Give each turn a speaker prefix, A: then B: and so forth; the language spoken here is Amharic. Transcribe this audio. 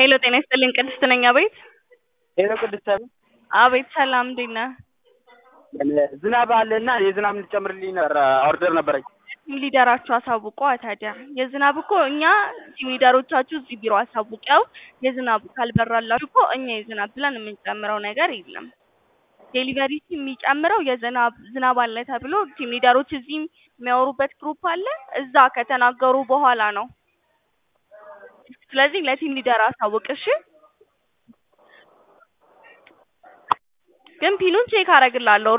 A: ሄሎ ጤና ይስጥልኝ ቅድስት ነኝ አቤት
B: ሄሎ ቅድስት አቤት
A: አቤት ሰላም እንዴት ነህ
B: ዝናብ አለና የዝናብ እንድትጨምርልኝ ነበር ኦርደር ነበረኝ
A: ቲም ሊደራችሁ አሳውቋ ታዲያ የዝናብ እኮ እኛ ቲም ሊደሮቻችሁ እዚህ ቢሮ አሳውቀው የዝናብ ካልበራላችሁ እኮ እኛ የዝናብ ብለን የምንጨምረው ነገር የለም ዴሊቨሪ ቲም የሚጨምረው የዝናብ ዝናብ አለ ተብሎ ቲም ሊደሮች እዚህ የሚያወሩበት ግሩፕ አለ እዛ ከተናገሩ በኋላ ነው ስለዚህ ለቲም ሊደር አሳውቅ እሺ ግን ፒኑን ቼክ አደርግልሃለሁ